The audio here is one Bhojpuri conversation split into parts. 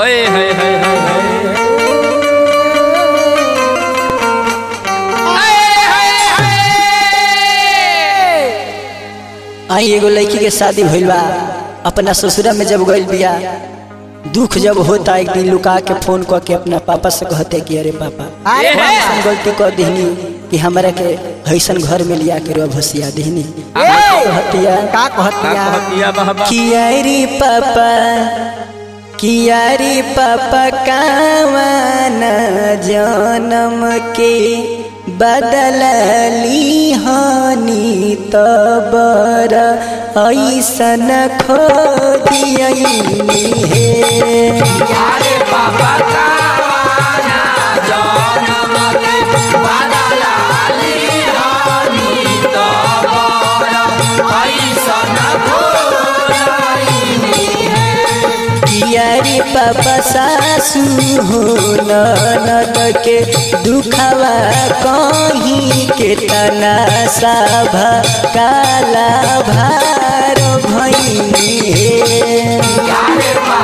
ओए हाय हाय हाय आई एगो लड़की के शादी भइल बा अपना ससुरा में जब गइल बिया दुख जब होता एक दिन लुका के फोन क के अपना पापा से कहते कि अरे पापा अरे हम ऐसन गलती कर दहनी कि हमरा के ऐसन घर में लिया के रो भसिया दहनी कहतिया का का कहतिया कहतिया बाबा कियारी पापा कियारी पापा कावन जन्म के बदलली हानि तबर ऐसन खो दियनी हे कियारी पापा सासू हो ननद के दुखवा कहीं के तना सभा काला भार भैनी हे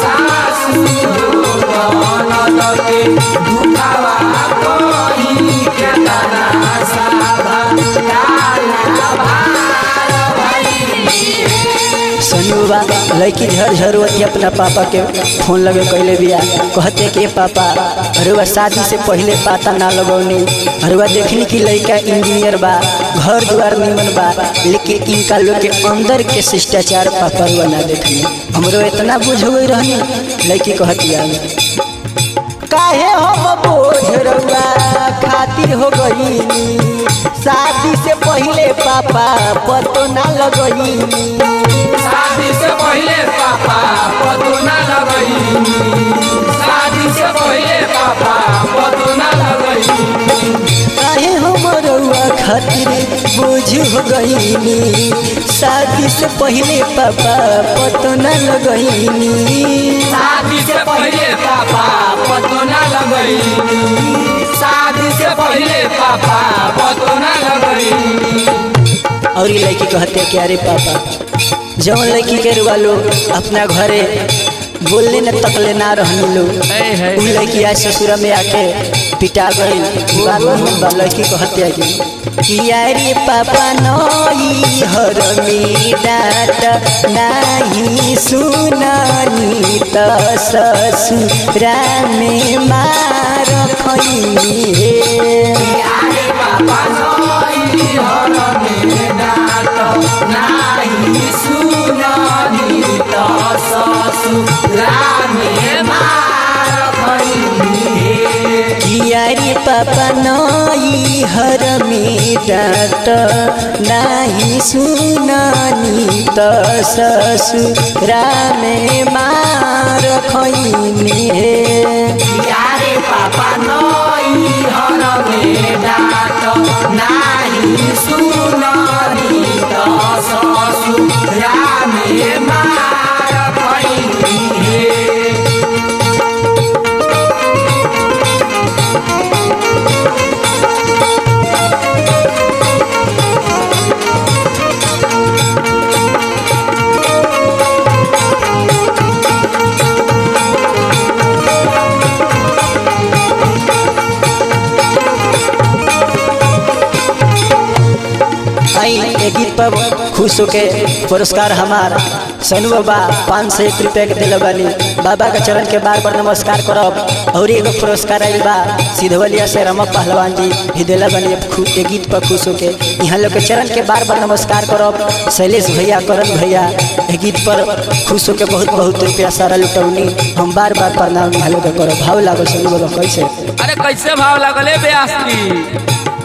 सनुबा लड़की झर झरुअती अपना पापा के फोन लगे कैले बिया कहते कि पापा अरुआ शादी से पहले पाता ना लगौनी अरुआ देखनी कि लड़का इंजीनियर बा घर द्वार निमन बा लेकिन इनका लोग के अंदर के शिष्टाचार पापा रुआ ना देखनी हमरो इतना बुझ गई रहनी लड़की कहतिया काहे हम बोझ रउआ खातिर हो गईनी शादी से पहले पापा पतो ना लगईनी शादी से पहले पापा पतो ना लगई शादी से पहले पापा पतो ना लगई काहे हम रउआ खातिर बोझ हो गईनी शादी से पहले पापा पतो न लगईनी शादी से पहले पापा पतो ना लगई शादी से पहले पापा पतो ना लगई और ये लड़की कहते कि अरे पापा जौन लड़की के रुआ लोग अपना घरे बोलने न तकले ना रहनी लोग है, है। उ लड़की आज ससुरा में आके पिटा गई बात निमन बा लड़की कहते कि किया रे पापा नई हर में डाट नाही सुनानी त ससुरा में मार खैनी हे कियारी पापा नई हर में डाट नाही सुनानी त ससुरा में मार खैनी हे यारे पापा नई हर में डाट नाही सुननी त ससुरा में मार खैनी हे आई एक गीत पर खुश होके पुरस्कार हमार सनु बाबा पाँच सौ एक रुपया के दिल बानी बाबा के चरण के बार बार नमस्कार करब और एगो पुरस्कार आइल बा सिधवलिया से रमक पहलवान जी भी दिला बानी खु- एक गीत पर खुश होके यहाँ लोग के चरण के बार बार नमस्कार करब शैलेश भैया करण भैया एक गीत पर खुश होके बहुत बहुत रुपया सारा लुटौनी हम बार बार प्रणाम यहाँ लोग के करब भाव लागल सनु बाबा कैसे अरे कैसे भाव लगले ब्यास की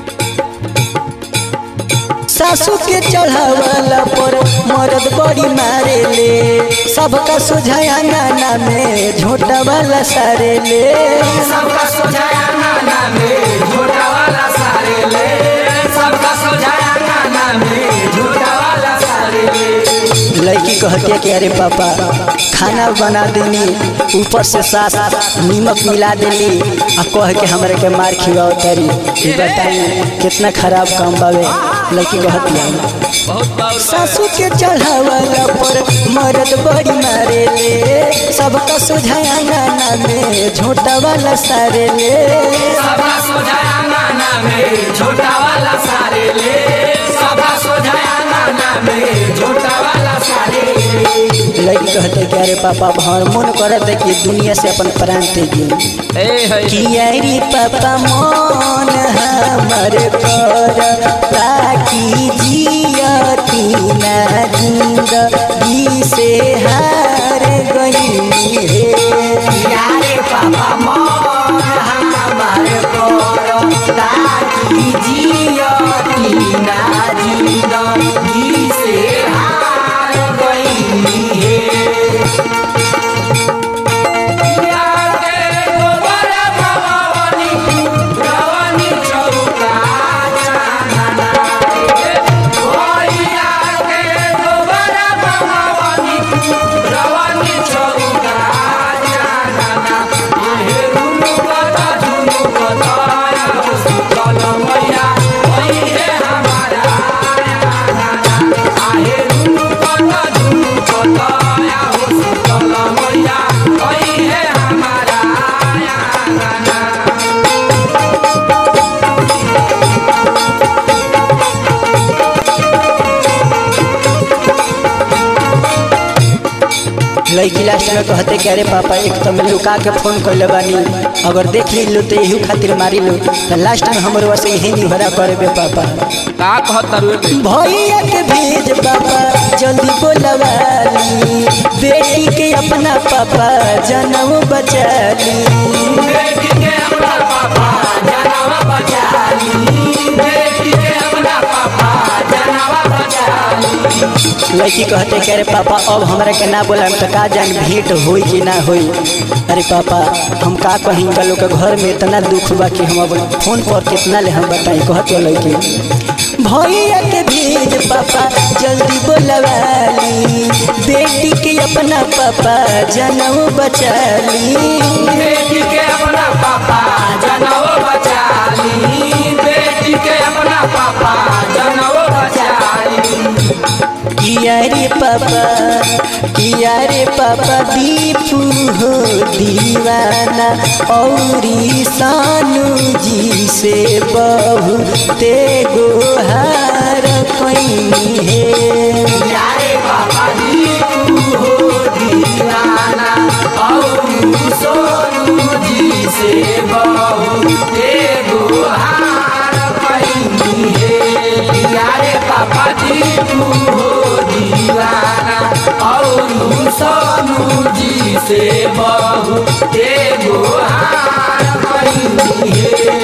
सासू के चढ़ावला पर मरद बड़ी मारे ले सबका सुझाया नाना में झोटा वाला सारे ले सबका सोझाया नाना में झोटा वाला सारे ले सबका सोझाया नाना में झोटा वाला सारे ले लड़की कहती है कि अरे पापा खाना बना देनी ऊपर से सास नीमक मिला देली आ कह के हमरा के मार खिलाओ तरी ई बताई कितना खराब काम बावे लड़की कहतिया बहुत बाउर सासू के चढ़ावला पर मरद बड़ी मारे ले सबका सुझाया गाना में झोटा वाला सारे ले सभा सोझाया नाना में छोटा वाला सारे ले सभा सोझाया नाना में छोटा वाला सारे ले लड़की कहते कि अरे पापा भर मन करत है कि दुनिया से अपन प्राण तेजी ए है किया रे पापा मन हमर कर ताकि जियती ना जिंदगी से हार गई है यारे पापा मोर हमार कोरो ताकि जियती ना जिंदगी से हार गई है यारे गोबर भवानी भवानी चौका चांदना ओया के गोबर भवानी भवानी चौका चांदना आहे रुनु कथा धुनु कथा या सुतल मैया ओई है हमारा आहे रुनु कथा धुनु कथा या सुतल मैया ओई है हमारा लड़की लास्ट में कहते कि अरे पापा एक तो मैं लुका के फोन कैले बानी अगर देख ली लो तो यही खातिर मारी लो तो लास्ट में हमरो वैसे यही निहरा करे बे पापा का कहता रुए भैया के भेज पापा जल्दी बोलवाली बेटी के अपना पापा जनम बचाली बेटी के अपना पापा जनावा बचाली बेटी के अपना पापा जनावा बचाली लड़की कहते कि अरे पापा अब हमरा के ना बोला तो का जान भेंट होई कि ना होई अरे पापा हम का कहीं का लोग के घर में इतना दुख बा कि हम अब फोन पर कितना ले हम बताई कहते लड़की भैया के भेज पापा जल्दी बोलवाली बेटी के अपना पापा जनम बचाली बेटी के अपना पापा जनावा बचाली बेटी के अपना पापा जनावा बचाली किया रे पापा किया रे पापा दीपू हो दीवाना औरी सानू जी से बहुते गोहार कैनी है यारे पापा जी तू हो दीवाना और सोनू जी से बहुते गुहार पैनी है यारे पापा जी तू हो दीवाना और सोनू जी से बहुते गुहार पैनी है